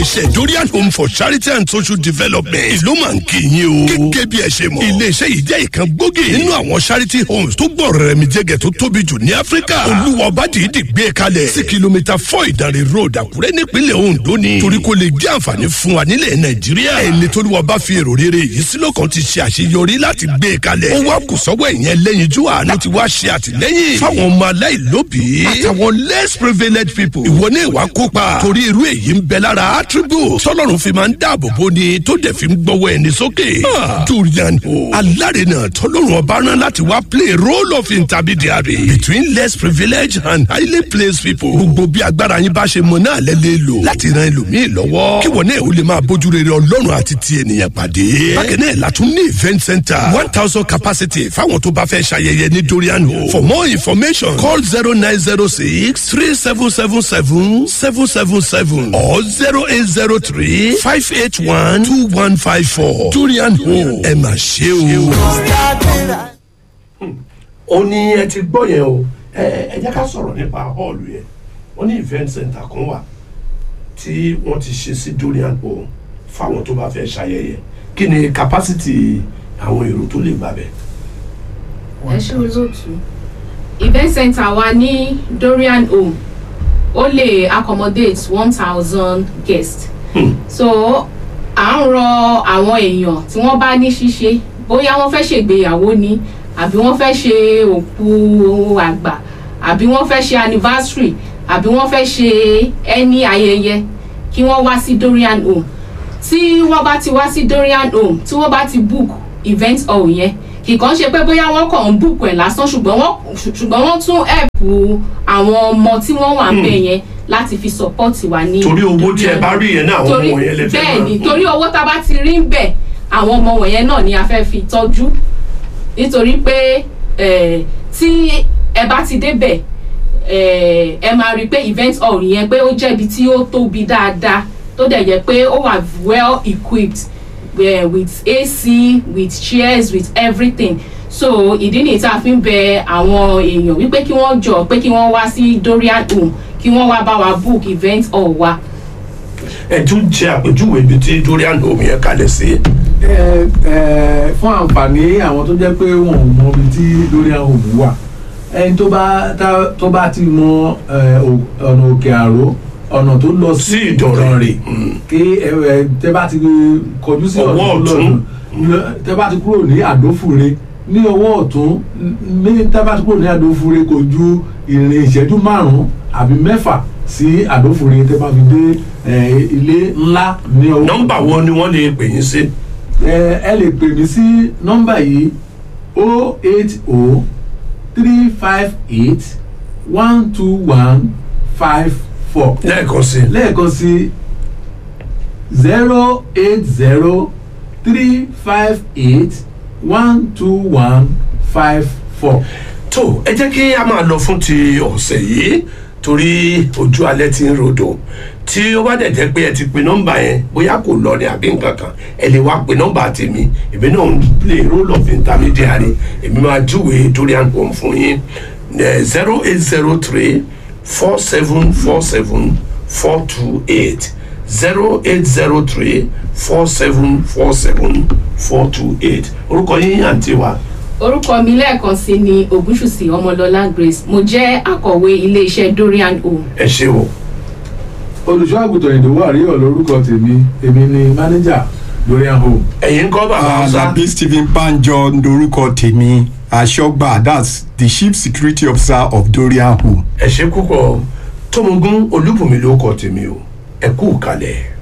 iṣẹ́ dorian home for charity and social development ìlú máa ń kí yín o. gẹ́gẹ́ bí ẹ ṣe mọ̀ iléeṣẹ́ yìí jẹ́ ìkan gbòógì nínú àwọn charity homes tó gbọ́ rẹ̀ mi jẹ́gẹ̀ tó tóbi jù ní áfíríkà. olúwa ọba dìídì gbé kalẹ̀ sí kìlómítà four ìdánrẹ́ road àkúrẹ́ nípínlẹ̀ ondo ni. torí kò lè jẹ́ àǹfààní fún wa nílẹ̀ nàìjíríà. ẹni tó lùwà bá fi èrò rere yìí sí lọ́kàn ti ṣe àṣeyọrí láti gbé kalẹ̀. ó wá kù sọ́wọ́ ìyẹn lẹ́yìn jú àánú ti wá ṣe àtìlẹ́yìn fáwọn ọmọ aláìlóbìí àtàwọn less privileged people. ìwọ ní ìwà kópa torí irú èyí ń bẹ lára attribute tọ́lọ́run fi máa ń dáàbò bò ni tó dẹ̀ fi ń gbọ́wọ́ ẹni sókè. durian o alárinà tọ́lọ́run ọba rán láti wá play role of intermediary between less privileged and highly placed people. gbogbo bí agbára yín bá ṣe mọ náà lẹ́lẹ́ lò láti ran ẹlòmíì lọ́wọ́ kí wọ́n náà ó lè máa bójú rere ọlọ́run àti ti ènìyàn pàdé. bákan náà látún ní event center one thousand capacity fáwọn tó bá fẹ́ ṣayẹyẹ ní durian o. for more information call zero nine zero six three seven seven seven seven seven seven or zero eight zero three five eight one two one five four durian home ẹ mà ṣe o. ó ní ẹ ti gbọ́ yẹn o ẹ ẹ jẹ́ ká sọ̀rọ̀ nípa họ́ọ̀lù yẹn wọ́n ní event center kan wà tí wọ́n ti ṣe sí durian home fáwọn tó bá fẹ́ ṣayẹyẹ kí ni capacity àwọn èrò tó lè gbà bẹ́ẹ̀. ẹ ṣe olóòtú event center wa ní dorian home ó lè accommodate one thousand guests so à ń rọ àwọn èèyàn tí wọ́n bá ní ṣíṣe bóyá wọ́n fẹ́ ṣègbéyàwó ni àbí wọ́n fẹ́ ṣe òkú àgbà àbí wọ́n fẹ́ ṣe anniversary àbí wọ́n fẹ́ ṣe ẹni ayẹyẹ kí wọ́n wá sí dorian home tí wọ́n bá ti wá sí dorian home tí wọ́n bá ti book event hall yẹn kì kàn ṣe pé bóyá wọ́n kàn ń book ẹ̀ lásán ṣùgbọ́n wọ́n ṣùgbọ́n wọ́n tún ẹ̀pù àwọn ọmọ tí wọ́n wà ń bẹ̀ yẹn láti fi support wa ní torí owó tí ẹ bá rí yẹn náà àwọn torí ọmọ yẹn lè fẹ́ bẹ́ẹ̀ ni máa- torí owó tá a bá ti rí ń bẹ̀ àwọn ọmọ wọ̀nyẹn náà ni a fẹ́ fi tọ́jú nítorí pé eh, tí ẹ bá ti débẹ̀ eh, ẹ máa rí i pé event hall yẹn pé ó jẹ́bi tí ó tóbi dáadáa tó dẹ̀ yẹ pé ó wà well equipped uh, with ac with chairs with everything so ìdí nìyí tá a fi ń bẹ àwọn èèyàn wípé kí wọ́n jọ pé kí wọ́n wá sí dorian home kí wọ́n wá bá wa book event hall wa. ẹ tún jẹ àpèjúwe ibi tí dorian home yẹn kalẹ̀ sí. ẹ ẹ fún àǹfààní àwọn tó jẹ́ pé wọn ò mọ ibi tí lórí àwọn òmù wà ẹni tó bá tá- tó bá ti mọ ẹ, ò- ọ̀nà òkè àró ọ̀nà tó lọ sí Sí Ìdànrè. Ìdànrè kí ẹ ẹ tẹ bá ti kọjú sí Ọwọ́ ọ̀nà tó ọ̀tún. lọ́dún tẹ bá ti kúrò ní àdófure ní ọwọ́ ọ̀tún ní tẹ bá ti kúrò ní àdófure kò ju ìrìn ìṣẹ́jú márùn-ún àbí mẹ́fà sí àdófure tẹ bá fi dé ẹ, ilé ńlá ní ọwọ́ nọ́mbà wo ni wọ́n lè pè yín sí. ẹ ẹ lè pè mí sí nọ́mbà yìí o eight o three five eight one two one five four lẹ́ẹ̀kan sí. lẹ́ẹ̀kan sí zero eight zero three five eight one two one five four. tó ẹ jẹ́ kí a máa lọ fún ti ọ̀sẹ̀ yìí torí ojú alẹ́ ti ń rodò tí ó bá dẹ̀ jẹ́ pé ẹ ti pe nọ́mbà yẹn bóyá kò lọ ní àbí nǹkan kan ẹ lè wá pe nọ́mbà tèmi èmi náà ń play role of intermediary èmi máa júwe dorian home fún yín zero eight zero three four seven four seven four two eight zero eight zero three four seven four seven four two eight orúkọ yín àǹtí wa. orúkọ mi lẹ́ẹ̀kan sí ni ògúnṣùsì ọmọlọ́lá grace mo jẹ́ akọ̀wé iléeṣẹ́ dorian home. ẹ ṣe o. olùṣọ́ àgùntàn ìdòwò àríyọ̀ lórúkọ tèmi èmi ni mánéjà lórí home. ẹ̀yin kọ́ bàbá ọ̀sà. alabi stephen banjo lorúkọ tèmi aṣọgbà that's the chief security officer of dorian home. ẹ ṣe púpọ̀ tómogún olúbùnmi ló kọ tèmi o ẹ kú kalẹ̀.